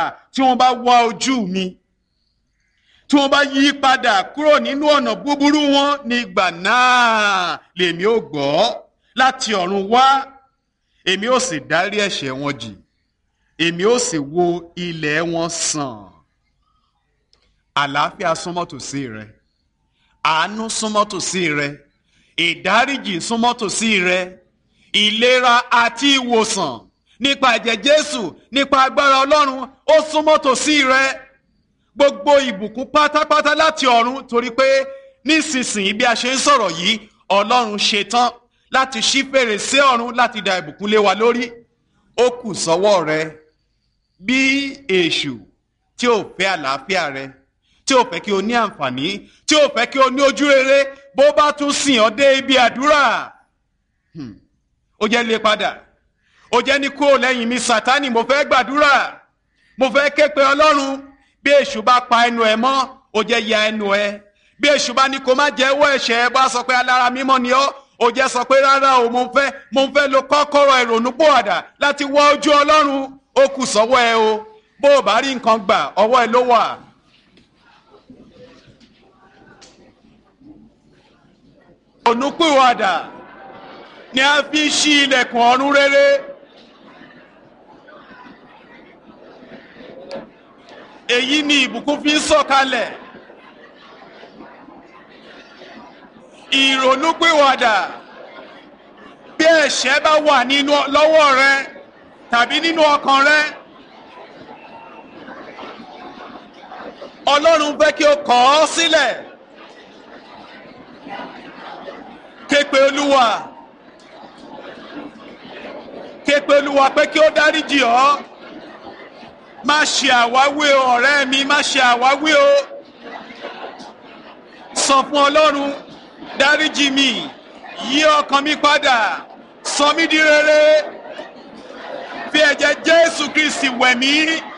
tí wọ́n bá wá ojú mi tí wọ́n bá yí padà kúrò nínú ọ̀nà búburú wọn nígbà náà lèmi ò gbọ́ láti ọ̀run wá èmi ò sì dárí ẹ̀ṣẹ̀ wọn jì èmi ò sì wo ilẹ̀ wọn sàn àlàáfíà súnmọ́ tòsí rẹ àánú súnmọ́ tòsí rẹ ìdáríjì súnmọ́ tòsí rẹ ìlera àti ìwòsàn nípa ẹ̀jẹ̀ Jésù nípa agbára Ọlọ́run ó súnmọ́ tòsí rẹ gbogbo ìbùkún pátápátá láti ọ̀run torí pé nísinsìnyí bí a ṣe ń sọ̀rọ̀ yìí Ọlọ́run ṣetán láti ṣí fèrèsé ọ̀run láti da ìbùkún lé wa lórí ó kù sọ́wọ́ rẹ bí èṣù tí ò fẹ́ àlàáfíà rẹ tí ò fẹ́ kí o ní àǹfààní tí ò fẹ́ kí o ní ojú rere bó bá tún sìn ọ́ dé ibi àdúrà ó jẹ́ lé padà ó jẹ́ ní kúrò lẹ́yìn mi Sátánì mo fẹ́ gbàdúrà mo fẹ́ ké pe Ọlọ́run bí èṣù bá pa ẹnu ẹ mọ́ ó jẹ́ ya ẹnu ẹ bí èṣù bá ní kó má jẹ́wọ́ ẹ̀ṣẹ̀ ẹ bá sọ pé alára mímọ́ ni ọ́ ó jẹ́ sọ pé rárá o mo fẹ́ mo fẹ́ lo kọ́kọ́rọ́ ìrònúpìwàdà láti wọ ojú Ọlọ́run ó kù sọ́wọ́ ẹ o bó o bá rí nǹkan gbà ọwọ́ ẹ ló wà. ìrònúpìwàdà ni a fi ṣí ilẹ̀kùn ọ̀run rere. èyí ni ìbùkún fi ń sọ̀kalẹ̀. ìrònúpìwàdà bí ẹ̀ṣẹ̀ bá wà nínú lọ́wọ́ rẹ tàbí nínú ọkàn rẹ. Ọlọ́run fẹ́ kí o kọ̀ ọ́ sílẹ̀. Képe Olúwa. Képe Olúwa pé kí ó dáríjì ọ́. Má ṣe àwáwí o ọ̀rẹ́ mi má ṣe àwáwí o. Sọ fún Ọlọ́run dáríjì mi yí ọkàn mi padà sọ mí di rere fi ẹ̀jẹ̀ Jésù Kristi wẹ̀ mí